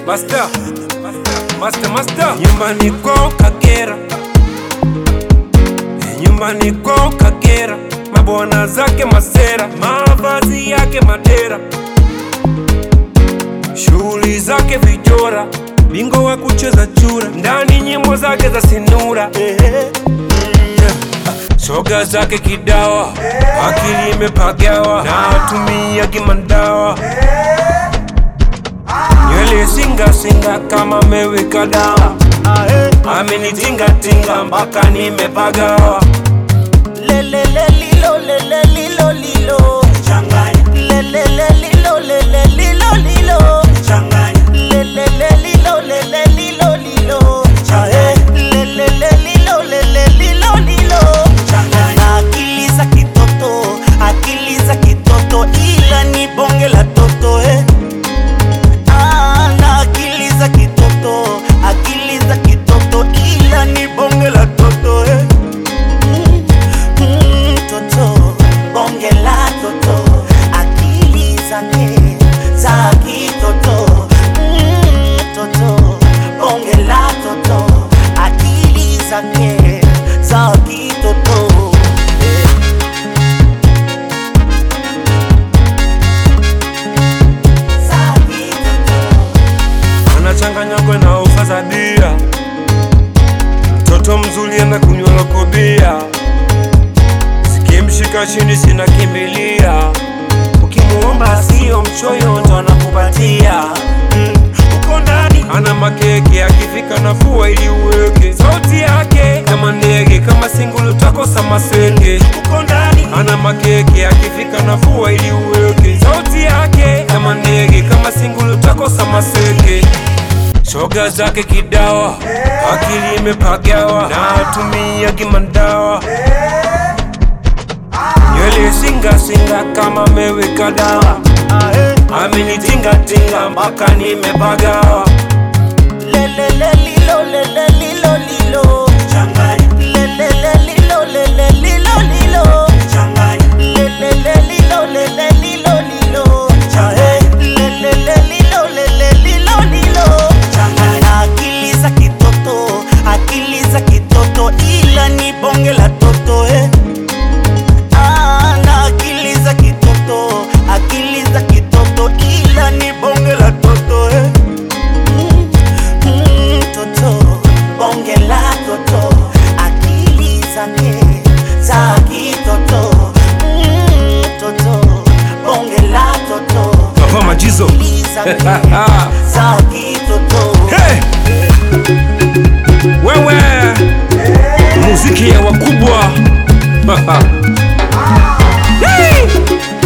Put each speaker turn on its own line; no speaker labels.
Master, master, master. Nyumbani kwao Kagera, nyumbani kwao Kagera, mabwana zake masera, mavazi yake madera, shughuli zake vijora, bingo wa kucheza chura, ndani nyimbo zake za sinura Soga zake kidawa, akili imepagawa na atumia kimandawa, nywele singa singa kama meweka dawa, amenitinga tinga mpaka nimepagawa.
Lelele lilo lele lilo lilo Lelele lilo lele lilo lilo Lelele lilo lele lilo lilo Lelele lilo lele lilo lilo Na akili za kitoto, akili za kitoto ila ni bonge la toto eh. Ah, na akili za kitoto, akili za kitoto ila ni bonge la toto eh. Mm, toto, bonge la toto, akili zake za kitoto. Mm, toto, bonge la toto, akili zake za kitoto. Eh. Za kitoto.
anachanganyagwa na ufa za bia, mtoto mzuri anakunywa lokobia, sikimshika chini sina kimbilia, ukimuomba sio mchoyo ndo anakupatia Mm, uko ndani ana makeke, akifika nafua ili uweke sauti yake kama ndege, kama singulu takosa masenge. Uko ndani ana makeke, akifika nafua ili uweke sauti yake kama ndege, kama singulu takosa masenge. Shoga zake kidawa, akili imepagawa na atumia kimandawa, nywele singa singa kama meweka dawa, amenitinga tinga mpaka nimepagawa.
Lelele lilo lele lilo lilo Lelele lilo lele lilo lilo Lelele lilo lele lilo lilo Lelele lilo lele lilo lilo Na akili za kitoto, akili za kitoto ila ni bonge la toto eh. Ah, na akili za kitoto, akili za kitoto ila ni bonge la toto eh. Mm, mm, toto, bonge la toto, akili zake za kitoto. Mm, toto, bonge la toto,
Papa Majizo.
akili zake za kitoto.
Hey! Wewe muziki ya wakubwa Hey!